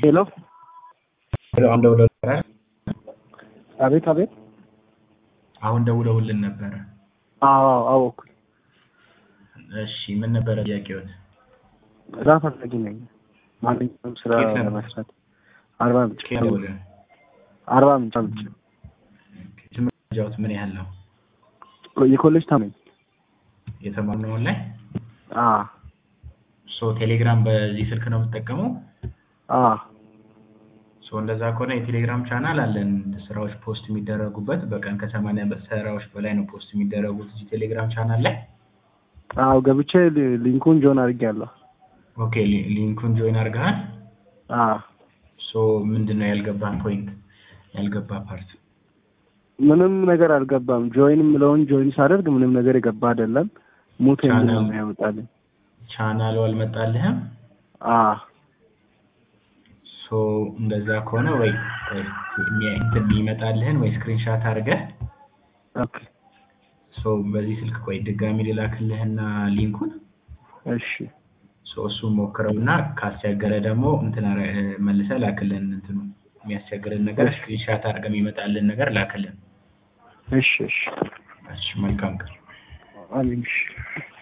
ሄሎ አሁን ደውለው ነበረ። አቤት አቤት አሁን ደውለውልን ነበረ። አዎ አወኩኝ እሺ ምን ነበረ ጥያቄዎት? ስራ ፈላጊ ነኝ ማንኛውም ስራ ከየት ነው? ለመስራት አርባ ምንጭ ከየት ደውለን? አርባ ምንጭ ምንጭ ትምህርት ደረጃዎት ምን ያህል ነው? የኮሌጅ ተማሪ ነኝ የተማርነው ላይ አ ሶ ቴሌግራም በዚህ ስልክ ነው የምትጠቀመው? አ ሶ እንደዛ ከሆነ የቴሌግራም ቻናል አለን ስራዎች ፖስት የሚደረጉበት በቀን ከሰማንያ ስራዎች በላይ ነው ፖስት የሚደረጉት እዚህ ቴሌግራም ቻናል ላይ። አዎ ገብቼ ሊ- ሊንኩን ጆን አድርጌያለሁ ኦኬ ሊ- ሊንኩን ጆይን አድርገሃል? አ ሶ ምንድን ነው ያልገባህ ፖይንት ያልገባ ፓርት? ምንም ነገር አልገባም ጆይን የምለውን ጆይን ሳደርግ ምንም ነገር የገባ አይደለም ሙት የሚል ነው ቻናል- የሚያመጣልኝ ቻናሉ አልመጣልህም? አ ሶ እንደዛ ከሆነ ወይ ወይ የሚ- እንትን የሚመጣልህን ወይ ስክሪንሻት አድርገህ ኦኬ ሶ በዚህ ስልክ ቆይ ድጋሚ ልላክልህና ሊንኩን እሺ ሶ እሱን ሞክረውና ካስቸገረ ደግሞ እንትን አረ- መልሰህ ላክልን እንትኑ የሚያስቸግርን ነገር ስክሪንሻት አድርገህ የሚመጣልን ነገር ላክልን። እሺ እሺ እሺ መልካም ቀን። አሜን እሺ